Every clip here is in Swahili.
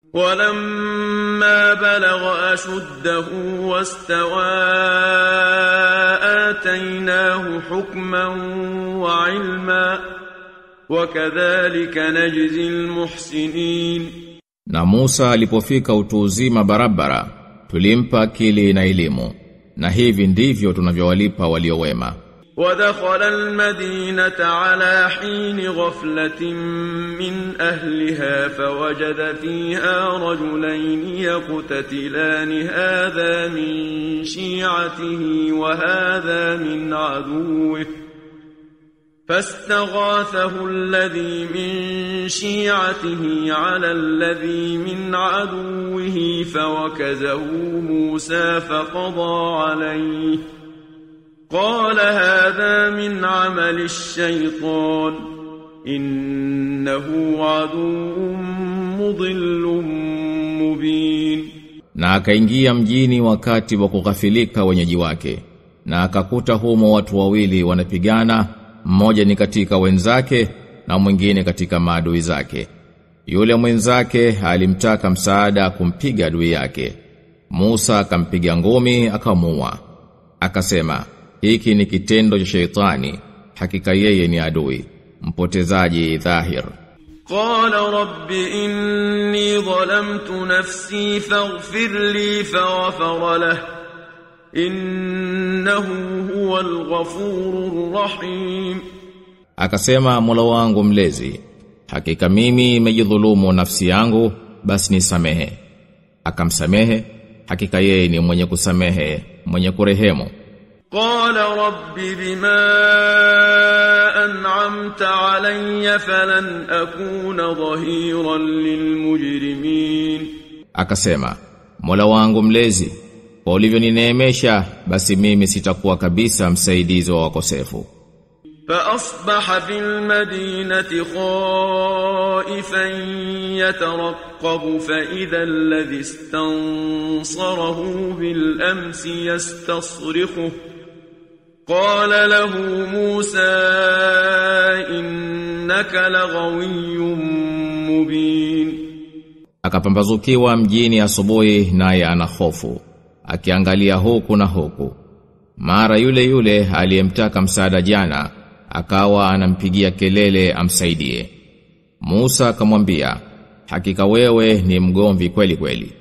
ولما بلغ أشده واستوى آتيناه حكما وعلما وكذلك نجزي المحسنين Na Musa alipofika utu uzima barabara, tulimpa akili na elimu. Na hivi ndivyo tunavyowalipa walio wema. ودخل المدينة على حين غفلة من أهلها فوجد فيها رجلين يقتتلان هذا من شيعته وهذا من عدوه فاستغاثه الذي من شيعته على الذي من عدوه فوكزه موسى فقضى عليه قال هذا من عمل الشيطان إنه عدو مضل مبين Na akaingia mjini wakati wa kughafilika wenyeji wake. Na akakuta humo watu wawili wanapigana, mmoja ni katika wenzake na mwingine katika maadui zake. Yule mwenzake alimtaka msaada kumpiga adui yake. Musa akampiga ngumi akamuua. Akasema, hiki ni kitendo cha sheitani, hakika yeye ni adui, mpotezaji dhahir. قال رب إني ظلمت نفسي فاغفر لي فغفر له إنه هو الغفور الرحيم Akasema Mola wangu mlezi, hakika mimi nimejidhulumu nafsi yangu, basi nisamehe. Akamsamehe, hakika yeye ni mwenye kusamehe, mwenye kurehemu. قال رب بما أنعمت علي فلن أكون ظهيرا للمجرمين Akasema, Mola wangu mlezi, kwa ulivyonineemesha, basi mimi sitakuwa kabisa msaidizi wa wakosefu. فأصبح في المدينة خائفا يترقب فإذا الذي استنصره بالأمس يستصرخه قال له موسى إنك لغوي مبين Akapambazukiwa mjini asubuhi naye ana hofu, akiangalia huku na huku. Mara yule yule aliyemtaka msaada jana akawa anampigia kelele amsaidie. Musa akamwambia, hakika wewe ni mgomvi kweli kweli.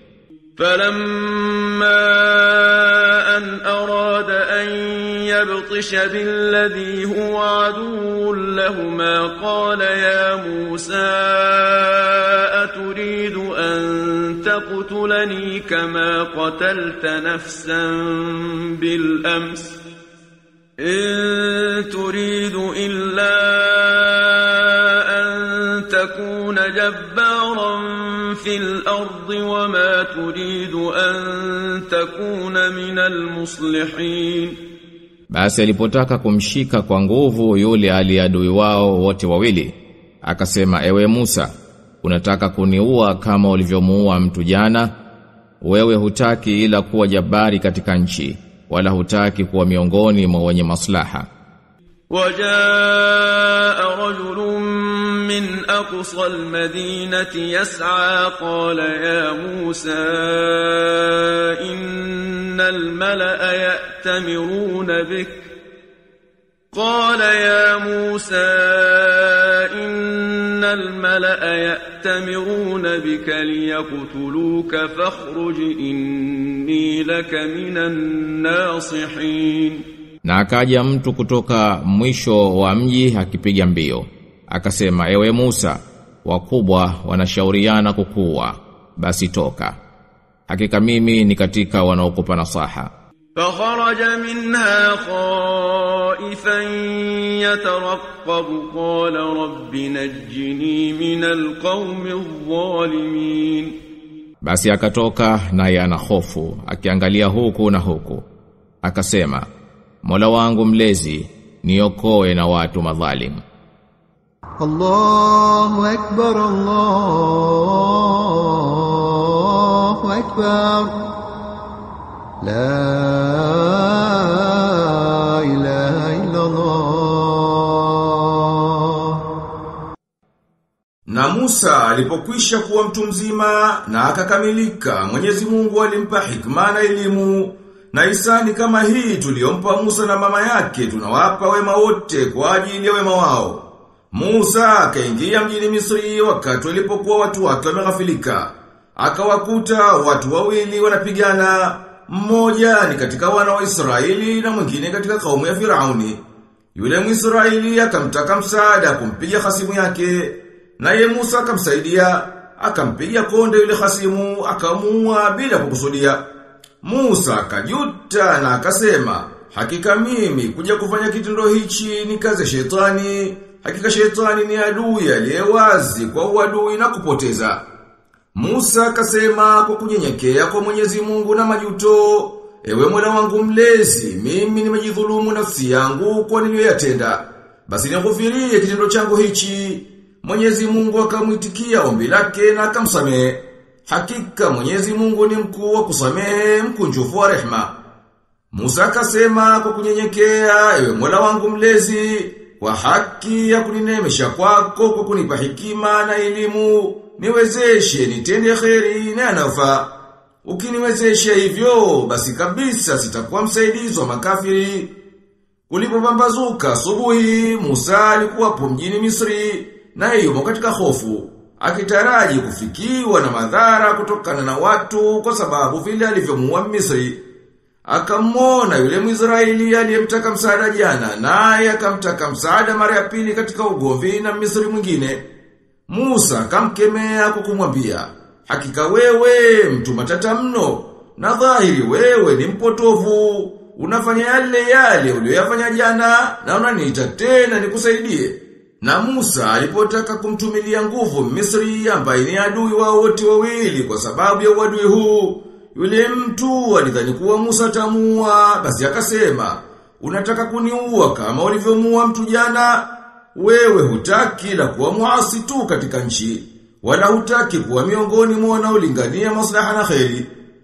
فلما أن أراد أن يبطش بالذي هو عدو لهما قال يا موسى أتريد أن تقتلني كما قتلت نفسا بالأمس إن تريد إلا أن تكون جبارا في الأرض وما تريد أن تكون من المصلحين Basi alipotaka kumshika kwa nguvu yule aliadui wao wote wawili, akasema ewe Musa, unataka kuniua kama ulivyomuua mtu jana? Wewe hutaki ila kuwa jabari katika nchi, wala hutaki kuwa miongoni mwa wenye maslaha. وجاء رجل من أقصى المدينة يسعى قال يا موسى إن الملأ يأتمرون بك قال يا موسى إن الملأ يأتمرون بك ليقتلوك فاخرج إني لك من الناصحين Na akaja mtu kutoka mwisho wa mji akipiga mbio. Akasema, ewe Musa, wakubwa wanashauriana kukuwa, basi toka. Hakika mimi ni katika wanaokupa nasaha. فخرج منها خائفا يترقب قال رب نجني من القوم الظالمين Basi akatoka naye ana hofu, akiangalia huku na huku. Akasema, Mola wangu mlezi, niokoe na watu madhalimu. الله أكبر الله أكبر لا إله إلا الله Na Musa alipokwisha kuwa mtu mzima na akakamilika, Mwenyezi Mungu alimpa hikma na elimu. Na isani kama hii tuliyompa Musa na mama yake tunawapa wema wote kwa ajili ya wema wao. Musa akaingia mjini Misri wakati walipokuwa watu wake wameghafilika. Akawakuta watu wawili wanapigana, mmoja ni katika wana wa Israeli na mwingine katika kaumu ya Firauni. Yule Mwisraeli akamtaka msaada kumpiga hasimu yake, naye Musa akamsaidia, akampiga konde yule hasimu, akamuua bila kukusudia. Musa akajuta na akasema, hakika mimi kuja kufanya kitendo hichi ni kazi ya shetani, hakika shetani ni adui aliyewazi kwa uadui na kupoteza. Musa akasema kwa kunyenyekea kwa Mwenyezi Mungu na majuto, ewe Mola wangu mlezi, mimi nimejidhulumu nafsi yangu kwa niliyoyatenda. Basi nighufirie kitendo changu hichi. Mwenyezi Mungu akamwitikia ombi lake na akamsamehe. Hakika Mwenyezi Mungu ni mkuu wa kusamehe, mkunjufu wa rehema. Musa akasema kwa kunyenyekea, ewe Mola wangu mlezi, kwa haki ya kuninemesha kwako kwa kunipa hekima na elimu, niwezeshe nitende kheri na yanayofaa. Ukiniwezesha hivyo, basi kabisa sitakuwa msaidizi wa makafiri. Kulipopambazuka asubuhi, Musa alikuwapo mjini Misri, na yumo katika hofu, akitaraji kufikiwa na madhara kutokana na watu kwa sababu vile alivyomuua Misri. Akamwona yule Mwisraeli aliyemtaka msaada jana, naye akamtaka msaada mara ya pili katika ugomvi na Misri mwingine. Musa akamkemea kwa kumwambia, hakika wewe mtu matata mno, na dhahiri wewe ni mpotovu, unafanya yale yale uliyoyafanya jana, na unaniita tena nikusaidie. Na Musa alipotaka kumtumilia nguvu Misri ambaye ni adui wao wote wawili kwa sababu ya uadui huu, yule mtu alidhani kuwa Musa tamua, basi akasema, unataka kuniua kama ulivyomuua mtu jana? Wewe hutaki la kuwa muasi tu katika nchi, wala hutaki kuwa miongoni mwa wanaolingania maslaha na kheri.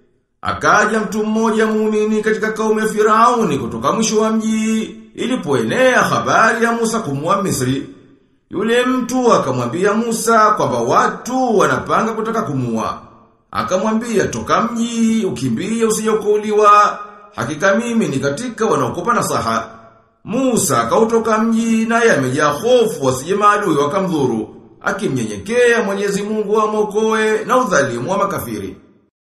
Akaja mtu mmoja muumini katika kaumu ya Firauni kutoka mwisho wa mji, ilipoenea habari ya Musa kumua Misri. Yule mtu akamwambia Musa kwamba watu wanapanga kutaka kumua. Akamwambia toka mji, ukimbie usije ukauliwa. Hakika mimi ni katika wanaokupa nasaha. Musa akautoka mji naye amejaa hofu wasije maadui wakamdhuru, akimnyenyekea Mwenyezi Mungu amwokoe na udhalimu wa makafiri.